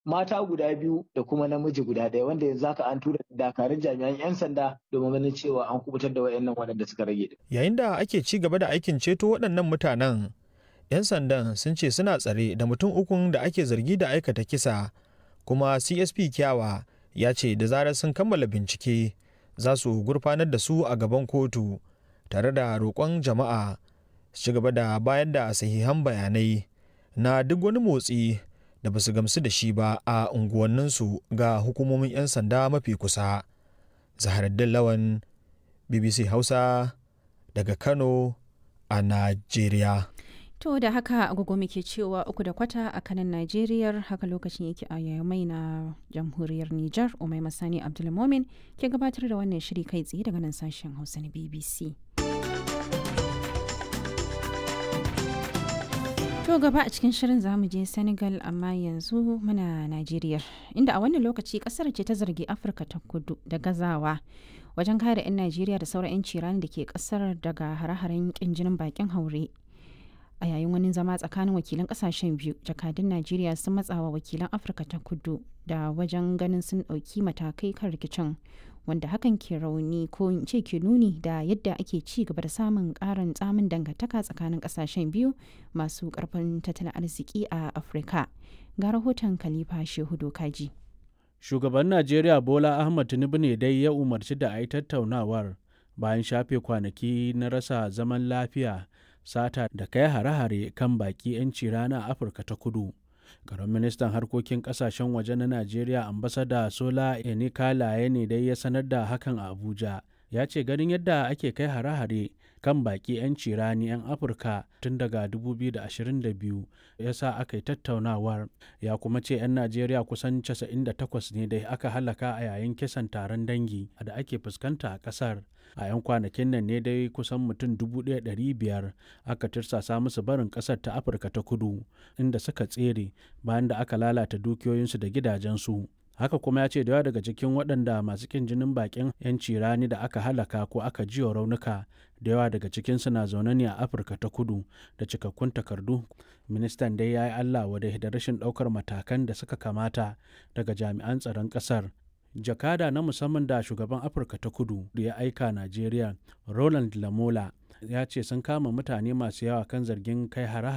mata guda biyu da kuma namiji guda ɗaya wanda yanzu haka an tura dakarun jami'an 'yan sanda domin ganin cewa an kubutar da wayannan waɗanda suka rage. Yayin da ake ci gaba da aikin ceto waɗannan mutanen, 'yan sandan sun ce suna tsare da mutum ukun da ake zargi da aikata kisa, kuma CSP Kyawa ya ce da zarar sun kammala bincike za su gurfanar da su a gaban kotu tare da roƙon jama'a su ci gaba da bayar da sahihan bayanai na duk wani motsi da ba su gamsu da shi ba a unguwanninsu ga hukumomin 'yan sanda mafi kusa. Zaharaddin Lawan, BBC Hausa daga Kano a Najeriya. To da haka agogo muke cewa uku da kwata a kanan Najeriya haka lokacin yake a yamai na jamhuriyar Nijar Umai Masani Abdulmomin ke gabatar da wannan shiri kai tsaye daga nan sashen Hausa na BBC. To gaba a cikin shirin zamu je Senegal amma yanzu muna Najeriya inda a wannan lokaci kasar ce ta zargi Afirka ta kudu da gazawa wajen kare 'yan Najeriya da sauran 'yan cirani da ke kasar daga hare-haren kin jinin bakin haure. A yayin wani zama tsakanin wakilan kasashen biyu, jakadun Najeriya sun matsawa wakilan Afirka ta kudu da wajen ganin sun ɗauki matakai kan rikicin wanda hakan ke rauni ko in ce ke nuni da yadda ake ci gaba da samun karin tsamin dangantaka tsakanin kasashen biyu masu karfin tattalin arziki a afirka ga rahoton khalifa shehu dokaji shugaban najeriya bola ahmad tinubu ne dai ya umarci da a yi tattaunawar bayan shafe kwanaki na rasa zaman lafiya sata da kai hare-hare kan baki 'yanci rana a afirka ta kudu Garin ministan harkokin kasashen waje na Najeriya ambasada Sola Enikalaye ne dai ya sanar da hakan a Abuja. Ya ce ganin yadda ake kai hare-hare kan baki 'yan cirani 'yan Afirka tun daga 2022 ya sa aka yi tattaunawar. Ya kuma ce 'yan Najeriya kusan 98 ne da aka halaka a yayin kisan taron dangi da ake fuskanta a ƙasar. A 'yan kwanakin nan ne dai kusan mutum 1,500 aka tirsasa musu barin ƙasar ta Afirka ta kudu inda suka tsere bayan da aka lalata dukiyoyinsu da gidajensu. haka kuma ya ce da yawa daga cikin waɗanda masu kin jinin bakin 'yanci rani da aka halaka ko aka jiwa raunuka da yawa daga cikinsu na zaune ne a afirka ta kudu da cikakkun takardu ministan dai ya yi allah wadai da rashin ɗaukar matakan da suka kamata daga jami'an tsaron ƙasar jakada na musamman da shugaban afirka ta kudu da ya aika najeriya roland lamola ya ce sun kama mutane masu yawa kan zargin kai hare